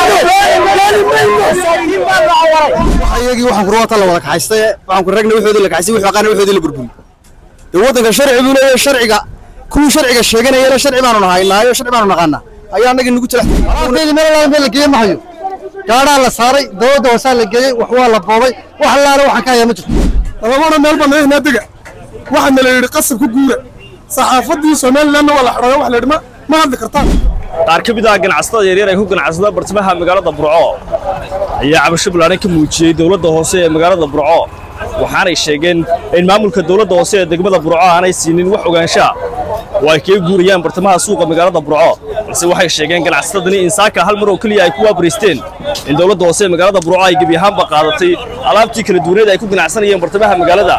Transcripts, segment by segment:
iyagii waxaan kurwata la wada kaxaystay waxaan ku ragna waxoodii la kaxaystay wuxuu aqaana waxoodii la burburi dee waddanka sharci buu leeyahay sharciga kuwii sharciga sheeganayana sharci baanu nahaynaayo sharci baanu naqaanaa ayaa annagii nagu jira meel allaala meel la geeye mahayo gaadhaa la saaray dawladda hoosaa la geeyey wax waa la boobay wax allaala waxaan ka hayaa ma jirto labana meel baan naga dega waxaana la yidhi qasab ku guura saxaafaddii somalilandna waa la xidhooyo wax la yidhi ma ma hadli kartaan qaar ka mid ah ganacsatada yaryar ay ku ganacsada bartamaha magaalada burco ayaa cabasho ballaaran ka muujiyey dowladda hoose ee magaalada burco waxaanay sheegeen in maamulka dowladda hoose ee degmada burco aanay siinin wax ogaanshaa oo ay kaga guurayaan bartamaha suuqa magaalada burco balse waxay sheegeen ganacsatadani in saaka hal mar oo keliya ay ku waabaraysteen in dowladda hoose ee magaalada burco ay gebi ahaanba qaadatay alaabtii kala duwaneed ay ku ganacsanayeen bartamaha magaalada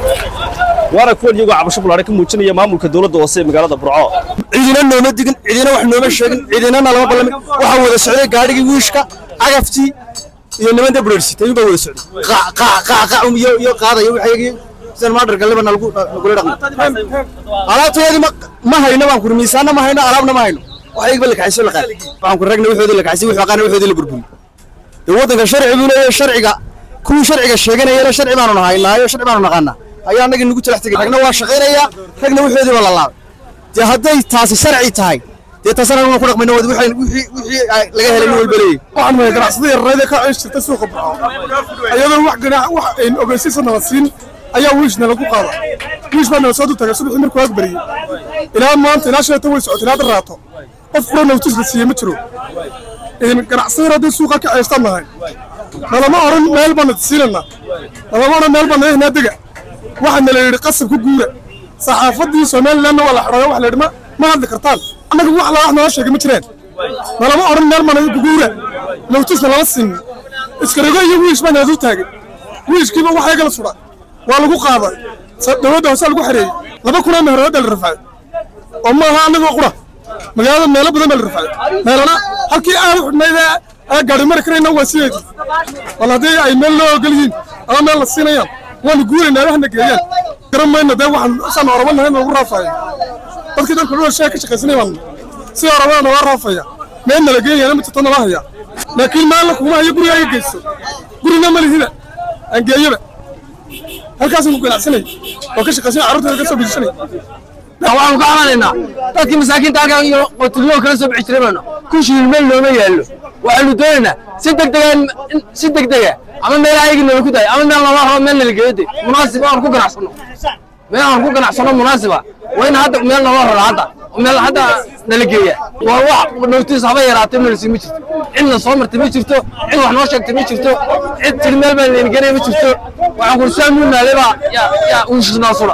waana kuwan iyagoo cabasho ballaaran ka muujinaya maamulka dowladda hoose ee magaalada burco cidina nooma digin cidina wax nooma sheegin cidinana lama ballamin waxaa wada socday gaadhigii wiishka cagaftii iyo nimanta bureersita ayuunbaa wada socday qac qac qac qac iyo iyo qaadayo waxaygii sidan maadharka libana lagu lagula dhaqmay alaabtayadii ma ma hayno baan kuri miisaanna ma hayno alaabna ma hayno waxaygiba la kaxayso la qaaday waxaan ku ragna waxoodii la kaxaysay wuxuu aqaana waxoodii la burburi dee waddanka sharci buu leeyahay sharciga kuwii sharciga sheeganayana sharci baanu nahaynaayo sharci baanu naqaanaa ayaa annagii nagu jalax tegay ragna waa shaqaynayaa ragna waxoodii baa la laabay dee hadday taasi sharci tahay dee taasana anuguna ku dhaqmayno wixii wixii wixii laga helay nin walba leeyahy waxaan mahay ganacsada yararayda ka ceesh jirta suuqa burco iyadoo wax ganaax wax ayn ogeysiisa nala siin ayaa wiishna lagu qaada wiish baa nala soo dultagay subaxii markuu ag bariyey ilaa maanta ilaa shalata way socotay ilaa daraato qof kula nowtis la siiyey ma jiro ganacsada haddii suuqa ka ceeshtaan nahay nalama odhan meel baan siinana nalama odhan meel baan naga dega waxaana la yidhi qasab ku guura saxaafaddii somalilandna waa la xidhooyo wax la yidhi ma ma hadli kartaan annaga wax la wax nala sheegay ma jireen nalama odhan meel baan naga guguura nowtisna lama siin iskarago iyo wiish baa nala taagay wiishkiiba wax eegala sudha waa lagu qaaday dowladda hoose lagu xereeyey laba kunoo meheroodda la rafacay oo maaha annagoo qura magaalada meelo badan baa la rafacay meelana halkii aad u xidhnayd ee gaari mari karayna waa sideedii wal haddii ay meel loo ogol yihiin ama meel la siinayaan waanu guuraynaa waxna geeyaan garan mayno dee waxaan saan oraba nahay nagu raafaya dadkii dalka dhul shee ka shaqaysanay baan si orabaa naga raafaya meel nala geeyana ma jirto nala haya laakiin maalna kuma hayo guriga iga geyso gurina ma lihida aan geeyaba halkaasaan ku ganacsanay oo ka shaqaysanay carruurteeda ka soo bijisanay waxaanu ka camanaynaa dadkii masaakiinta halkan iyo qotulyo kala soo bixi jiray baanu kun shilin meel looma yaallo waxaanu doonaynaa si degdega si degdega ama meel ayagii nala ku dayo ama meel nala rabo meel nala geeyo de munaasib aan ku ganacsano meel aan ku ganacsano munaasiba waa in hadda meel nala raro hadda meel hadda nala geeya waa wax nowtiis haba yaraatay nalasi ma jirto cidna soo martay ma jirto cid wax noo sheegtay ma jirto cid tiri meel baan leen genay ma jirto waxaan kursaa muunaaday baa yaa yaa uushisnaa sula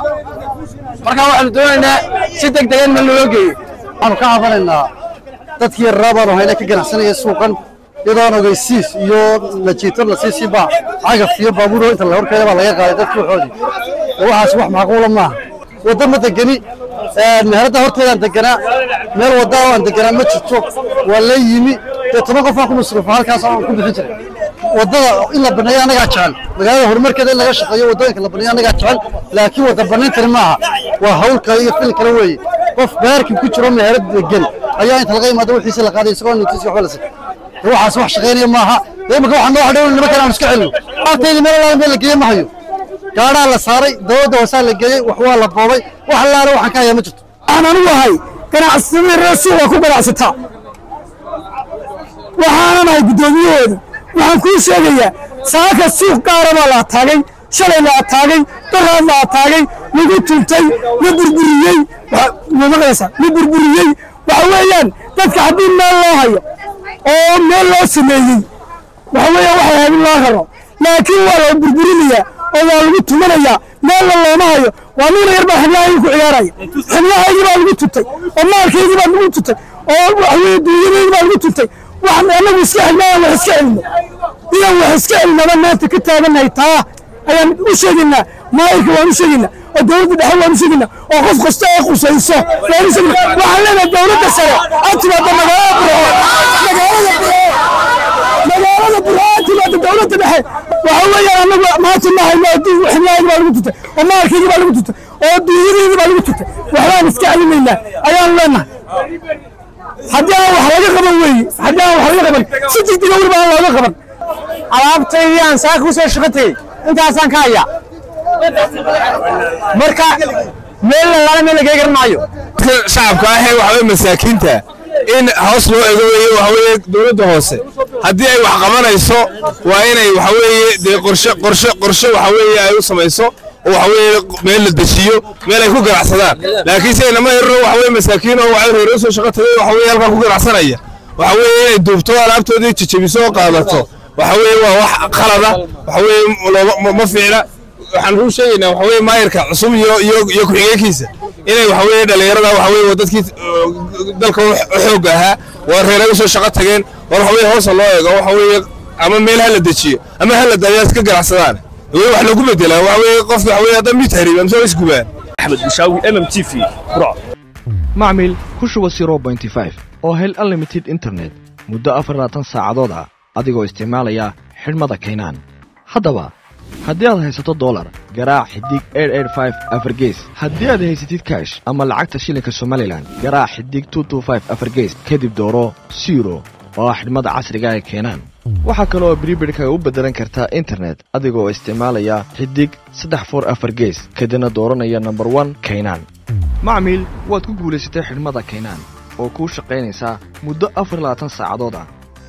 marka waxaanu doonaynaa si degdega in meel loo geeyo waxaanu ka cabanaynaa dadkii yarraa baanu hayna ka ganacsanaya suuqan iyadoon ogeysiis iyo lajiito lasiisiba cagaf iyo baabuuro inta la horkeeda baa laga qaaday dadkii waxoodii waxaas wax macquula maaha waddo ma degeni meheradda horteedaan deganaa meel wadda aan deganaa ma jirto waa la yimi dee toban qof aan ku masruufa halkaas aan ku bixin jiray waddada in la baneeyo annagaa jecel magaalada horumarkeeda in laga shaqeeyo waddooyinka la baneeyo annagaa jecel laakiin wadda banayntani maaha waa hawl kale iyo fil kale weeye qof beerkii ku jiro meherad degan ayaa inta laga imaado wixiisa la qaaday isagoo nutiisi waxba la sin waxaas wax shaqaynaya maaha dee imika waxaa noo hadhow nimankan aan iska celino alaabtaydi meel allaala meel la geeye ma hayo gaadhaa la saaray dawladda hoosaa la geeyey wax waa la boobay wax allaala waxaan ka hayaa ma jirto waxaan anigu ahay ganacsatada reer suuqa ku ganacsataa waxaanan ahay guddoomiyahooda waxaan kuu sheegayaa saaka suuq gaara baa la ataagay shalay la ataagay daraad la ataagay lagu tuntay la burburiyey maqlaysa la burburiyey waxa weeyaan dadka haddii meel loo hayo oo meel loo sameeyey waxa weeyaan waxay ahayd in loo raro laakiin waa la burburinayaa oo waa lagu tumanayaa meelna looma hayo waa nina yar baa xiblahaygii ku ciyaaraya xiblahaygii baa lagu tuntay oo maalkaygii baa lagu tuntay oo waxaweye duunyadaygii baa lagu tuntay waxaan anagu iska xidhnaa wax iska celino inaan wax iska celinaba maanta ka taagannahay taa ayaan u sheegaynaa maayirka waan u sheegaynaa oo dowladda dhexe waan u sheegaynaa oo qof kasta ee qusayso waan u sheegaynaa waxaan leenahay dowladda sare ha timaado magaalada burco magaalada burco magaalada burco ha timaado dowladda dhexe waxa weeyaan anagu maanta ma hayno xiblahaygii baa lagu tutay oo maalkaygii baa lagu tutay oo duunyadaydii baa lagu tutay waxbaan iska celinaynaa ayaan leenahay haddii aan wax laga qaban weeye haddii aan wax laga qaban si degdega weliba aan looga qaban alaabtaydii aan saaka usoo shaqo tegey intaasaan ka hayaa marka meel lalaala meel lagaga garan maayo shacabka ah ee waxaweye masaakiinta in hoos loo ego weeye waxaweye dowladda hoose haddii ay wax qabanayso waa inay waxaweeye dee qorshe qorshe qorshe waxaweeye ay u samayso oo waxaweeye meel la dejiyo meel ay ku ganacsadaan laakiin si inama yarro waxaweye masaakiin oo waxay reero soo shaqo tagay waxaweye halkaa ku ganacsanaya waxaweeye inay duubto alaabtoodii jejebiso oo qaadato waxaweeye waa wax qalada waxaweeye looma ma fiicna waxaan ruu sheegaynaa waxaweye maayarka cusub iyo iyo iyo ku-xigeenkiisa inay waxaweye dhallinyarada waxaweye waa dadkii dalka u xoog ahaa waa reeray usoo shaqo tageen war waxaweye hoosa loo eego waxaweye ama meel ha la dejiyo ama ha la daayo iska ganacsadaan weli wax lagu bedelaa waxaweye qofka waxaweye hadda mid hariib amse waa isgubaan axmed bushaawi m m t v burco macmil ku shuba oo hel unlimited internet muddo afar labaatan saacadood ah adigoo isticmaalaya xidhmada kaynaan haddaba haddii aad haysato dolar garaac xidig afargees haddii aad haysatid kaash ama lacagta shilinka somalilan garaac xidig afargees kadib dooro siro oo ah xidhmada casriga ee keenaan waxaa kale oo bribirhkaga u beddelan kartaa internet adigoo isticmaalaya xidig saddex for afar gees kadibna dooranaya nomber one kaynaan macmiil waad ku guulaysatay xidhmada kaynaan oo kuu shaqaynaysaa muddo afar labaatan saacadood ah